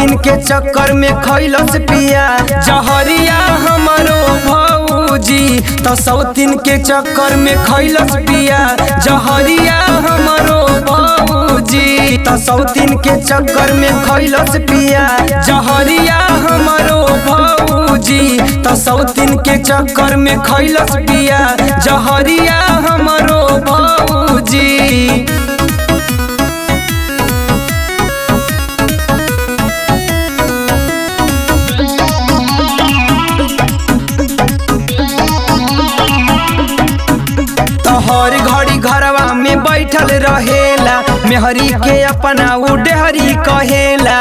सौतीन के चक्कर में खैलस पिया जहरिया हमरो भौजी त सौतीन के चक्कर में खैलस पिया जहरिया हमरो भौजी त सौतीन के चक्कर में खैलस पिया जहरिया हमरो भौजी त सौतीन के चक्कर में खैलस पिया जहरिया हमरो भौजी तोहर घड़ी घरवा में बैठल रहेला मेहरी के अपना उडेहरी कहेला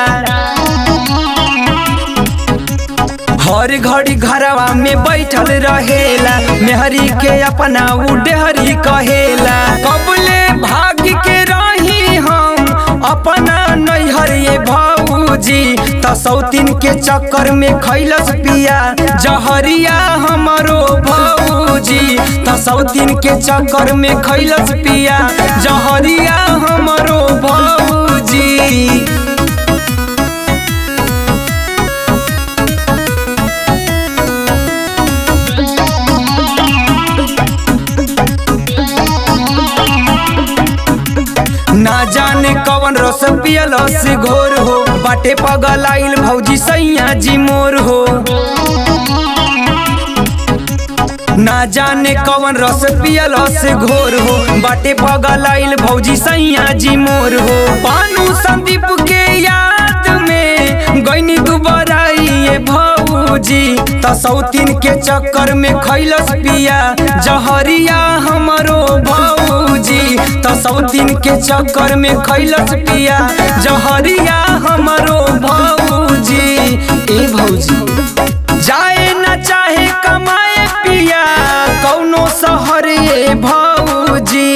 हर घड़ी घरवा में बैठल रहेला मेहरी के अपना उडेहरी कहेला कबले भाग के रही हम अपना नैहर ये भौजी त सौतीन के चक्कर में खैलस पिया जहरिया हमरो भौजी त सौतीन के चक्कर में खैलस पिया जहरिया हमरो भौजी ना जाने कवन रस पियलस घोर हो बाटे पगल आइल भौजी सैया जी मोर हो ना जाने कवन रस पियलस घोर हो बाटे पगल आइल भौजी सैया जी मोर हो पानू संदीप के याद में गईनी दुबराई ये भौजी त सौतीन के चक्कर में खैलस पिया जहरिया हमरो भौजी त सौतीन के चक्कर में खैलस पिया जहरिया हमरो भौजी ए भौजी जाए न चाहे कमाए पिया कौनो शहर ये भौजी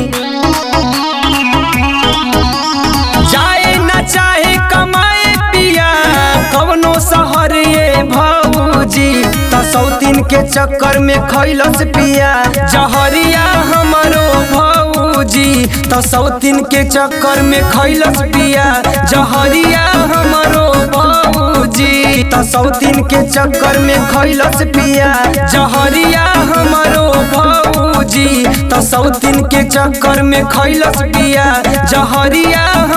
जाए न चाहे कमाए पिया कवनो शहर ये भौजी त सौतीन के चक्कर में खैलस पिया जहरिया हमरो भौजी त सौतीन के चक्कर में खैलस पिया जहरिया हमरो भौजी त सौतीन के चक्कर में खैलस पिया जहरिया हमरो भौजी त सौतीन के चक्कर में खैलस पिया जहरिया